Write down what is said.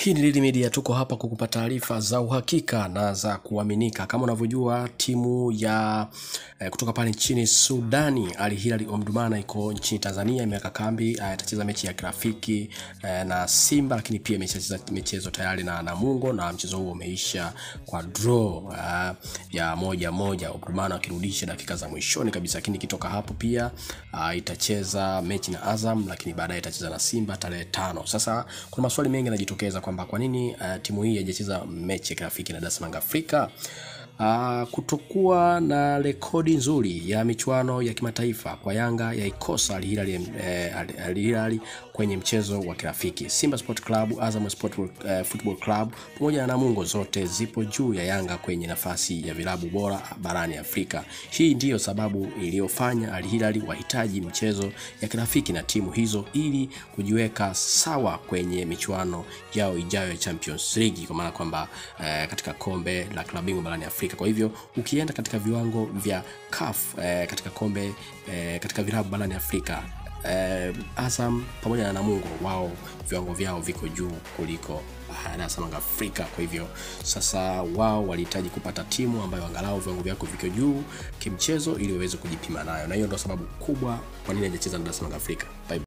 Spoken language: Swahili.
Hii ni Lili Media, tuko hapa kukupa taarifa za uhakika na za kuaminika. Kama unavyojua timu ya eh, kutoka pale nchini Sudani Al Hilal Omdurman iko nchini Tanzania, imeweka kambi eh, itacheza mechi ya kirafiki eh, na Simba, lakini pia imecheza michezo tayari na Namungo na mchezo huo umeisha kwa draw eh, ya moja moja, Omdurman akirudisha dakika za mwishoni kabisa, lakini ikitoka hapo pia uh, itacheza mechi na Azam, lakini baadaye itacheza na Simba tarehe tano. Sasa kuna maswali mengi yanajitokeza kwamba kwa nini uh, timu hii haijacheza mechi ya kirafiki na Dar es Salaam Afrika. Uh, kutokuwa na rekodi nzuri ya michuano ya kimataifa kwa Yanga yaikosa Al Hilal eh, Al- Al Hilal kwenye mchezo wa kirafiki. Simba Sport Club, Azam Sport eh, Football Club pamoja na Namungo zote zipo juu ya Yanga kwenye nafasi ya vilabu bora barani Afrika. Hii ndiyo sababu iliyofanya Al Hilal wahitaji mchezo ya kirafiki na timu hizo ili kujiweka sawa kwenye michuano yao ijayo ya Champions League, kwa maana kwamba eh, katika kombe la klabu bingwa barani Afrika. Kwa hivyo ukienda katika viwango vya CAF eh, katika kombe eh, katika vilabu barani Afrika eh, Azam pamoja na Namungo wao viwango vyao viko juu kuliko ah, Dar es Salaam Afrika. Kwa hivyo sasa wao walihitaji kupata timu ambayo angalau viwango vyako viko juu kimchezo ili waweze kujipima nayo, na hiyo ndio sababu kubwa kwa nini hajacheza na Dar es Salaam Afrika. Bye.